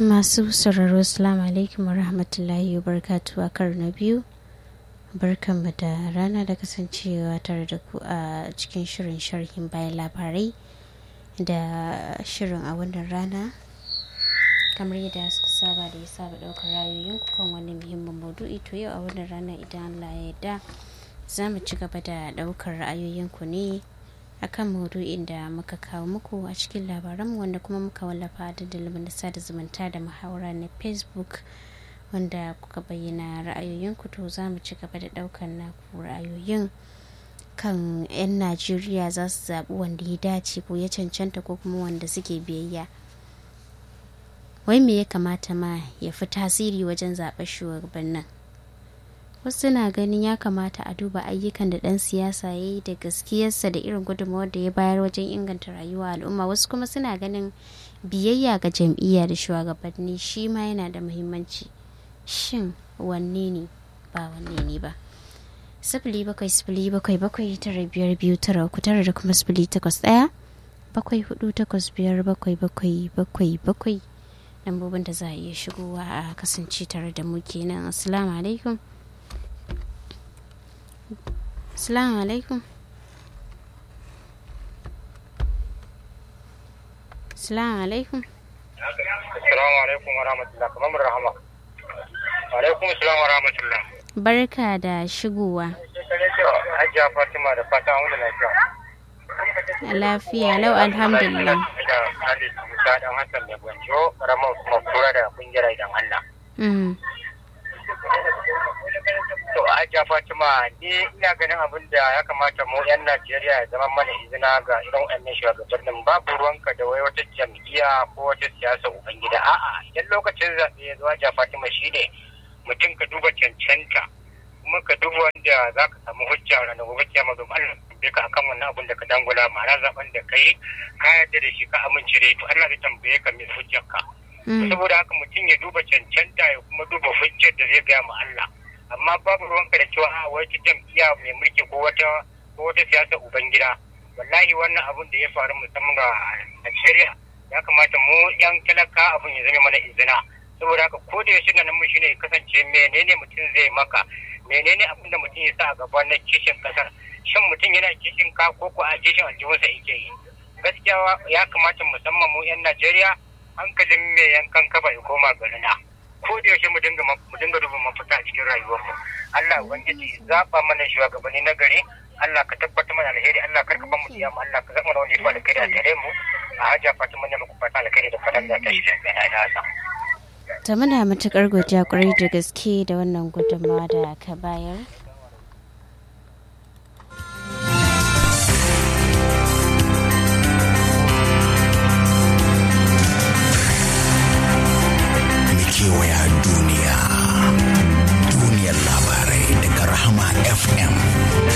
masu sauraro assalamu alaikum warahmatullahi wabarakatuh a karo na biyu barkanmu da rana da kasancewa tare da ku a cikin shirin sharhin bayan labarai da shirin a wannan rana kamar yadda suka saba da ya saba daukar rayoyin kan wani muhimmin maudu'i to yau a wannan rana idan Allah ya yarda za mu ci gaba da daukar ra'ayoyinku ne akan maudu'in da muka kawo muku a cikin labaran wanda kuma muka wallafa da dalilin sada zumunta da muhawara na facebook wanda kuka bayyana ra'ayoyinku to za mu ci gaba da daukar naku ra'ayoyin kan 'yan najeriya za su zaɓi wanda ya dace ko ya cancanta ko kuma wanda suke biyayya wai me ya kamata ma ya fi tasiri wajen zaɓen shugabannin wasu na ganin ya kamata a duba ayyukan da ɗan siyasa ya yi da gaskiyarsa da irin gudunmawar da ya bayar wajen inganta rayuwa al'umma wasu kuma suna ganin biyayya ga jam'iyya da shugabanni shi ma yana da muhimmanci shin wanne ne ba wanne ne ba sifili bakwai sifili bakwai bakwai tara biyar biyu tara uku tara da kuma sifili takwas ɗaya bakwai hudu takwas biyar bakwai bakwai bakwai bakwai lambobin da za a iya shigowa a kasance tare da mu kenan assalamu alaikum assalamu alaikum assalamu alaikum assalamu alaikum wa rahmatullah kamar rahama wa alaikum assalam wa rahmatullah barka da shigowa hajiya fatima da fata wanda lafiya lafiya lau alhamdulillah da hali musa dan hassan da gwanjo ramar kuma kura da kungiyar idan allah to hajiya fatima ni ina ganin abin da ya kamata mu yan najeriya ya zama mana izina ga irin wannan shugabannin babu ruwanka da wai wata jam'iyya ko wata siyasa ubangida a'a idan lokacin zaɓe ya zo hajiya fatima shine mutum ka duba cancanta kuma ka duba wanda za ka samu hujja ranar gobe kiyama domin Allah tambaye ka akan wannan abin da ka dangula ma'ana zaben da ka yi ka yarda da shi ka amince da to Allah zai tambaye ka mai hujjar ka saboda haka mutum ya duba cancanta ya kuma duba hujjar da zai gaya ma Allah amma babu ruwanka da cewa a wata jam'iyya mai mulki ko wata ko wata siyasa ubangida wallahi wannan abin da ya faru musamman ga Najeriya ya kamata mu yan talaka abin ya zama mana izina saboda haka ko da yaushe nan mu shine kasance menene mutum zai maka menene abin da mutum ya sa a gaba na kishin kasar shin mutum yana kishin ka ko ko a kishin aljihunsa yake yi gaskiya ya kamata musamman mu yan Najeriya hankalin mai yankan kaba ya koma garina ko da yaushe mu dinga mu dinga duba mafita a cikin rayuwarmu Allah ubangiji zaba mana shugabanni na gari Allah ka tabbatar mana alheri Allah kar ka ba mu kiyama Allah ka zama wanda ya fa alheri a tare mu a haja Fatima ne muku fata alheri da fatan da ta shi da na hasa ta muna matukar godiya kwarai da gaske da wannan gudunmawa da ka bayar kewaya duniya duniyar labarai daga rahama fm